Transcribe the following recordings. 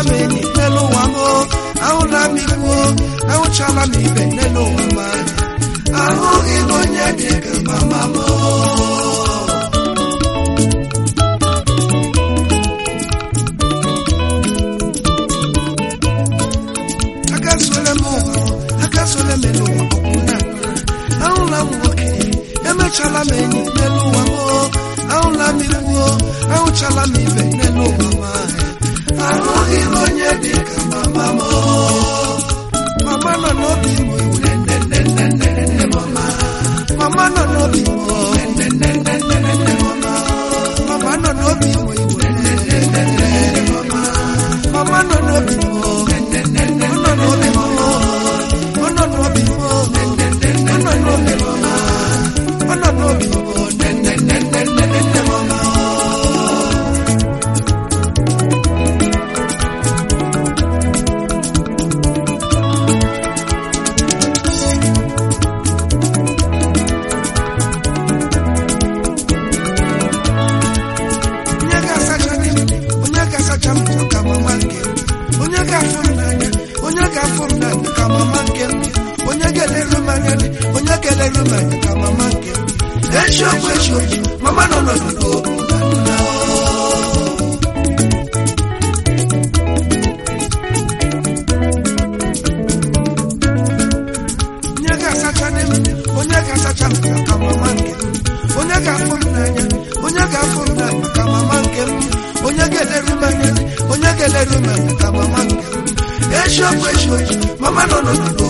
m enyi n'elu ụwa m o. ahụla m ikwu o. ahụchala m ibe n'elu ụwa m ahụghị m onye dị ka mama m o. agazuola m ụwa agazuola m elu ụwa ọkwụ na ahụla m nwoke emechala m enyi n'elu ụwa m o. ahụla m ikwu o. ahụchala m ibe n'elu ụwa m ahụghị m onye dị ka mama m o. mama nọ n'obi m iwu nne nne nne nne nne mama mama nọ n'obi m o. nne nne nne nne nne mama mama nọ n'obi m iwu nne nne nne nne nne mama mama nọ n'obi m o. nne nne nne ọ nọ n'obi m o. ọ nọ n'obi m o. nne nne nne ọ nọ n'obi m o. ọ nọ n'obi m o. nne nne nne nne nne nne mama onye ga-asacha di m onye ga-asacha m ka mama nke m onye ga-afụ m n'anya onye ga-afụ m n'anya ka mama nke m onye ga-eleru m anya dị onye ga-eleru m anya ka mama nke m eziokwu eziokwu mama nọ n'ọnọdụ onye ga-asacha di m onye ga-asacha m ka mama nke m onye ga-afụ m n'anya onye ga-afụ m n'anya ka mama nke m onye ga-eleru m anya onye ga-eleru m anya ka mama nke m eziokwu eziokwu mama nọ n'ọnọdụ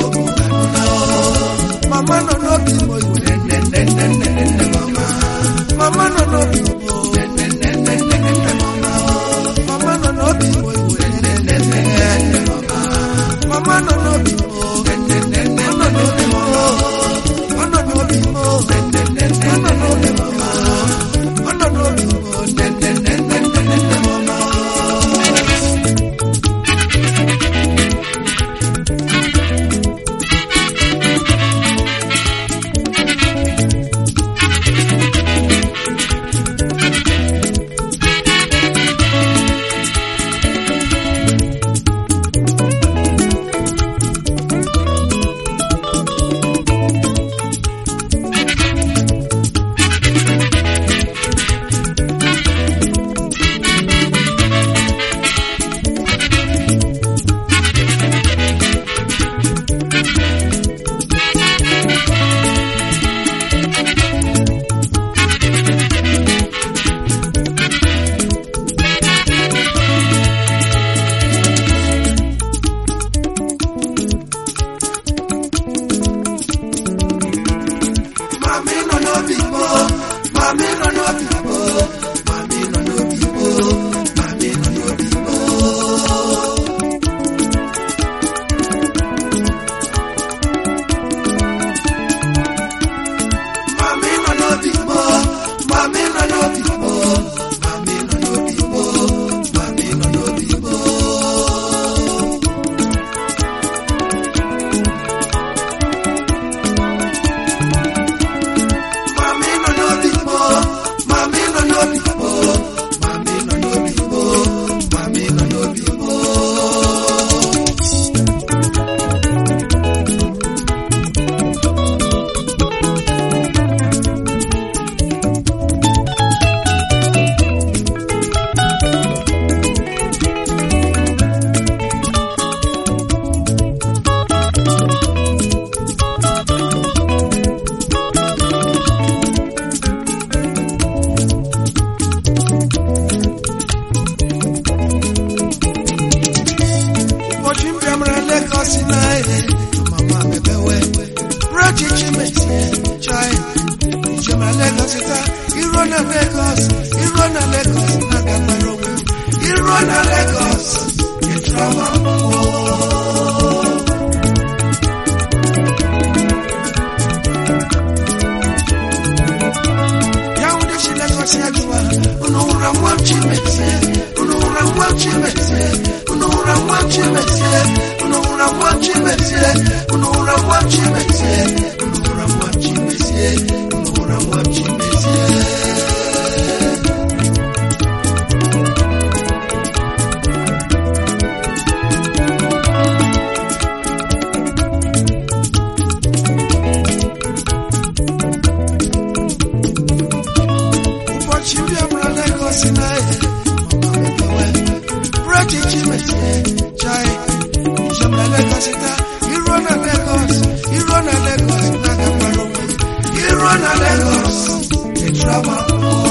mama nọ n'obi m iwe nne nne nne nne nne mama mama nọ n'obi m nne nne nne nne nne mama mama nọ n'obi m iwe nne nne nne nne mama mama nọ n'obi m nne nne nne ọ nọ n'obi m ọ nọ n'obi m nne nne nne ọ nọ n'obi m ọ nọ n'obi m nne nne nne nne nne nne mama Mami nọ n'obi m o, mami nọ n'obi m o, mami nọ n'obi m o, mami nọ n'obi m o. Mami nọ n'obi m o, mami nọ n'obi m o, mami nọ n'obi m o, mami nọ n'obi m o. Mami nọ n'obi m o, mami nọ n'obi m o, mami nọ n'obi m o, mami nọ n'obi m o. ụbọchị m bịamara Lagos na ihe mama mebewe rachichi metie chai ijemara Lagos taa iruo na Lagos iruo na Lagos na gabara onwe iruo na Lagos ịtrọma ya wụdị si Lagos ya jụwa unu hụrụ nwa m chimezie unu hụrụ nwa m chimezie unu hụrụ nwa m chimezie unu hụrụ nwa m chimezie unu hụrụ nwa m chimezie unu hụrụ nwa m chimezie unu hụrụ nwa m chimezie mezie chai njem na Lagos taa iruo na Lagos iruo na Lagos na-agakwara onwe iruo na Lagos ịchụrụma